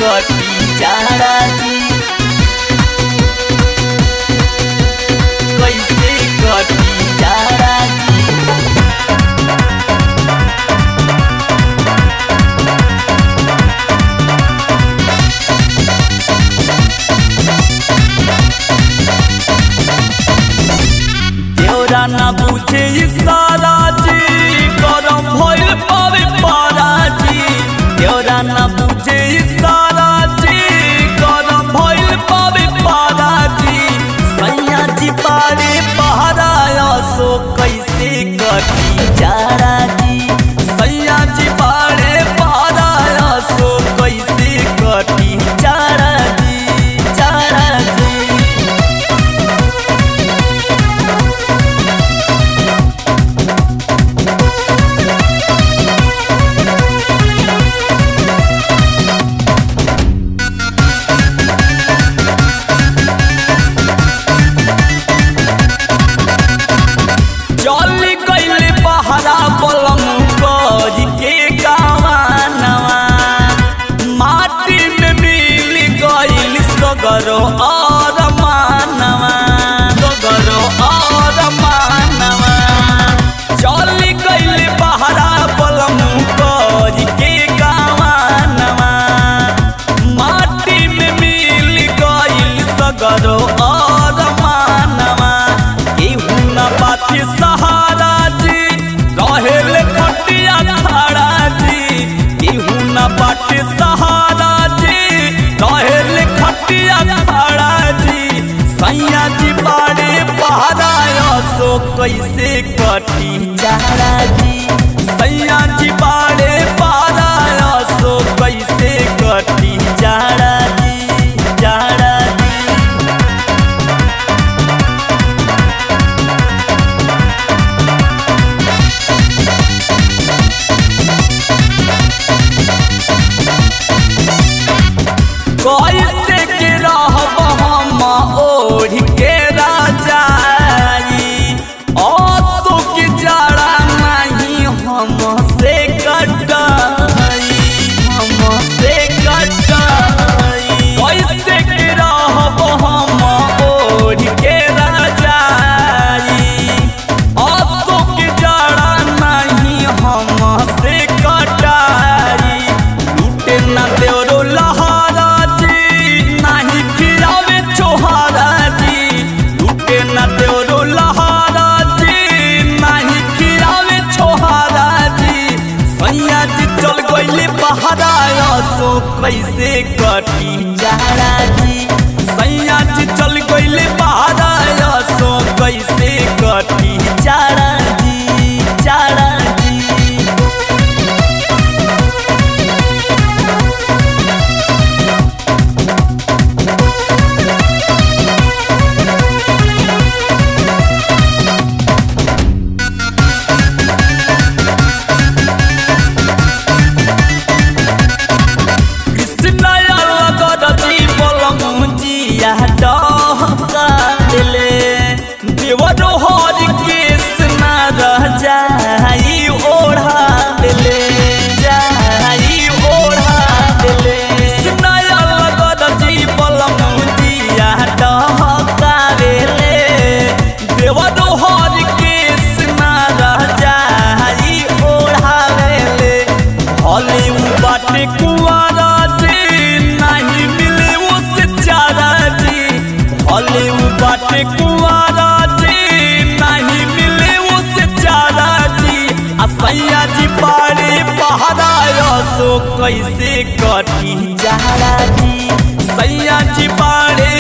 कटी जाड़ा जी कैसे कटी जाड़ा जी देवरा ना बुझे इशारा जी गरम भइल पावे पारा जी देवरा ना बुझे इशारा जी गरम भइल पावे पारा जी सैया जी पारे पहरा सो कैसे कटी जाड़ा जी सैया जी पारे पहरा सो कैसे कटी जाड़ा जी जाड़ा जी जली कैले पहरा बलम करी के गावानवा माटी में मिल गइल सगरो और मानवा सगरो और मानवा जली कैले पहरा बलम करी के गावानवा माटी में मिल गइल सगरो और मानवा केहू न बाती सहारा जी रहेल खटिया खड़ा जी केहू न बाती सहारा जी रहेल खटिया खड़ा जी सैया जी बाड़े पहरा सो कैसे कटी जाड़ा जी सैया जी बाड़े पहरा सो कैसे कटी जाड़ा जी जाड़ा जी कैसे के रहब हम ओढ़ के राजाई असो के जड़ा नहीं हम से कटाई हम से कटाई कैसे के रहब हम ओढ़ के राजाई असो के जड़ा नहीं हम से कटाई लूटे न देवरो लहारा जी नाही खिलावे छोहारा जी लूटे न देवरो लहारा जी नाही खिलावे छोहारा जी सैया जी चल गइले बहारा सो कैसे कटी जाड़ा जी सैया जी चल गइले बहारा सो कैसे कटी जाड़ा जी जाड़ा जी कृष्णया लगत जीवल मुजिया डहकाले देवरो हर कृष्ण रह जाई ओढ़ा ले जाई ओढ़ा ले कृष्णया लगत जीवल मुजिया डहकाले देवरो हर कृष्ण रह जाई ओढ़ावे हले उ बाटे कुआरा जी नहीं मिले उस चारा जी हले उ बाटे कुआरा जी नहीं मिले उस चारा जी आ सैया जी पारे पहरा सो कैसे कटी जाड़ा जी सैया जी पारे